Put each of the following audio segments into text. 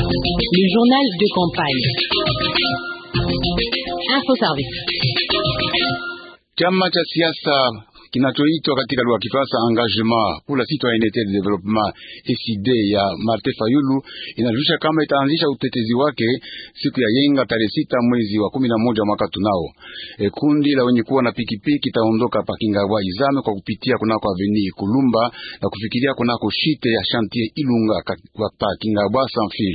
Le journal de campagne. Info Service. Chama cha siasa kinachoitwa katika lugha ya Kifaransa Engagement pour la Citoyenneté de Développement ECD ya Martin Fayulu inajulisha kama itaanzisha utetezi wake siku ya yenga tarehe sita mwezi wa kumi na moja mwaka tunao. E, kundi la wenye kuwa na pikipiki itaondoka pa Kingabwa Izame kwa kupitia kunako Avenue Kulumba na kufikiria kunako shite ya Chantier Ilunga pa Kingabwa sans fil.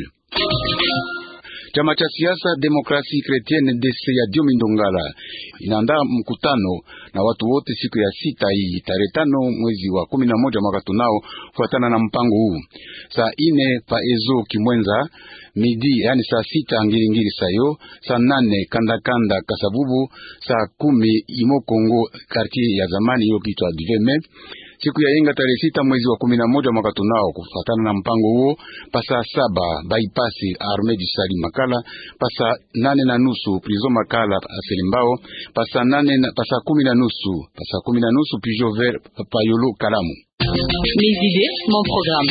Chama cha siasa Demokrasi Kretienne DC ya Diomi Ndongala inaandaa mkutano na watu wote siku ya sita hii tarehe tano mwezi wa kumi na moja mwaka tunao, fuatana na mpango huu. Saa ine pa ezo Kimwenza midi, yani saa sita Ngiringiri sayo, saa nane Kandakanda Kasabubu, saa kumi Imo Kongo quartier ya zamani hiyo kitwa Diveme siku ya yenga tarehe sita mwezi wa kumi na moja mwaka tunao, kufatana na mpango huo, pasa saba baipasi Arme du Sali Makala, pasa nane na nusu Prizo Makala Aselimbao, pasa nane na pasa kumi na nusu pasa kumi na nusu Pijo Ver Payolo Kalamu. Mes idées, mon programme.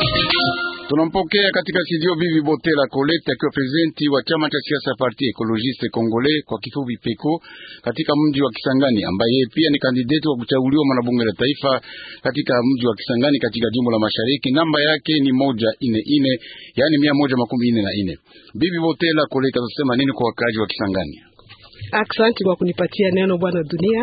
Tunampokea katika studio Bibi Botela Colette akiwa prezidenti wa chama cha siasa Parti Ecologiste Congolais kwa kifupi PECO katika mji wa Kisangani, ambaye pia ni kandidati wa kuchaguliwa mwanabunge la taifa katika mji wa Kisangani katika jimbo la Mashariki. Namba yake ni moja ine ine, yani mia moja makumi ine na ine. Bibi Botela Colette atasema nini kwa wakazi wa Kisangani? Aksanti kwa kunipatia neno bwana Dunia.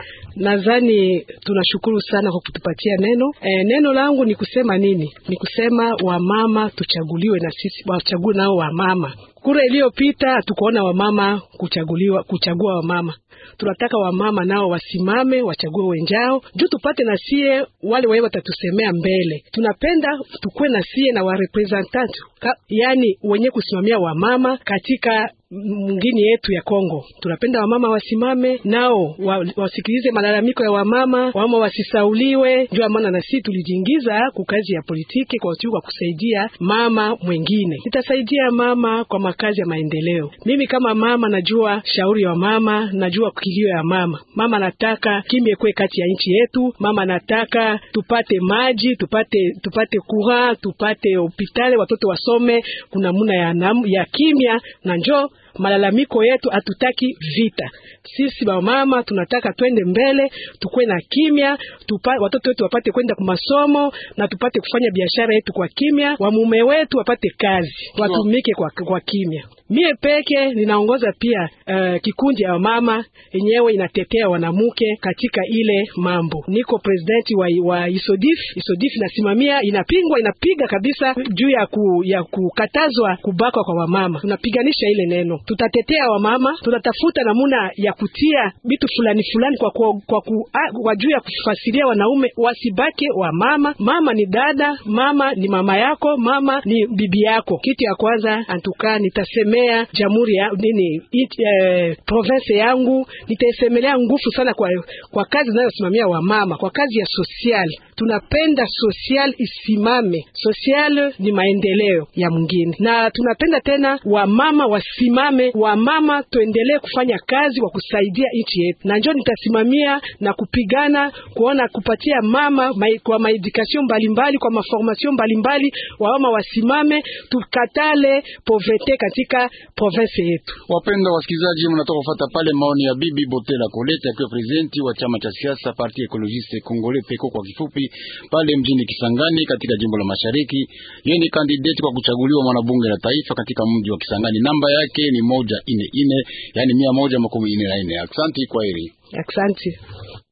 Nadhani tunashukuru sana kwa kutupatia neno. E, neno langu ni kusema nini? Ni kusema wamama tuchaguliwe na sisi wachague nao wamama. Kura iliyopita hatukuona wamama kuchaguliwa, kuchagua wamama. Tunataka wamama nao wasimame wachague wenjao juu tupate na sie wale wao watatusemea mbele. Tunapenda tukuwe na sie na warepresentant, yani wenye kusimamia wamama katika mwingine yetu ya Kongo. Tunapenda wamama wasimame nao wa, wasikilize malalamiko ya wamama, wamama wasisauliwe. Ndio maana na sisi tulijiingiza ku kazi ya politiki kwa kwa kusaidia mama mwingine. Nitasaidia mama kwa makazi ya maendeleo. Mimi kama mama najua shauri ya mama, najua kilio ya mama. Mama nataka kimya kwe kati ya nchi yetu. Mama nataka tupate maji, tupate tupate kura, tupate hospitali, watoto wasome, kuna muna ya, ya kimya na njoo malalamiko yetu, hatutaki vita. Sisi wamama tunataka twende mbele, tukwe na kimya, tupa, watoto wetu wapate kwenda kwa masomo na tupate kufanya biashara yetu kwa kimya, wamume wetu wapate kazi, watumike kwa, kwa kimya. Mie peke ninaongoza pia uh, kikundi ya mama yenyewe inatetea wanamke katika ile mambo. Niko presidenti wa, wa Isodif. Isodif inasimamia inapingwa, inapiga kabisa juu ya, ku, ya kukatazwa kubakwa kwa wamama. Tunapiganisha ile neno, tutatetea wamama, tutatafuta namuna ya kutia vitu fulani fulani kwa, kwa, kwa, kwa juu ya kufasiria wanaume wasibake wamama. Mama ni dada, mama ni mama yako, mama ni bibi yako. Kitu ya kwanza antuka nitasemea jamhuri ya nini it, eh, province yangu nitaisemelea nguvu sana kwa, kwa kazi zinayosimamia wamama kwa kazi ya social. Tunapenda social isimame, social ni maendeleo ya mwingine, na tunapenda tena wamama wasimame, wamama tuendelee kufanya kazi wa kusaidia nchi yetu, na njoo nitasimamia na kupigana kuona kupatia mama mai, kwa maedukation mbalimbali kwa maformation mbalimbali, wamama wasimame, tukatale poverty katika province yetu. Wapenda wasikilizaji, mnatoka kufuata pale maoni ya Bibi Botela Kolete akiwa presidenti wa chama cha siasa Parti Ecologiste Congolais PECO kwa kifupi, pale mjini Kisangani katika jimbo la Mashariki. Yeye ni kandidati kwa kuchaguliwa mwanabunge la taifa katika mji wa Kisangani. Namba yake ni moja ine ine, yani mia moja makumi ine na ine. Aksanti, kwa heri. Aksanti.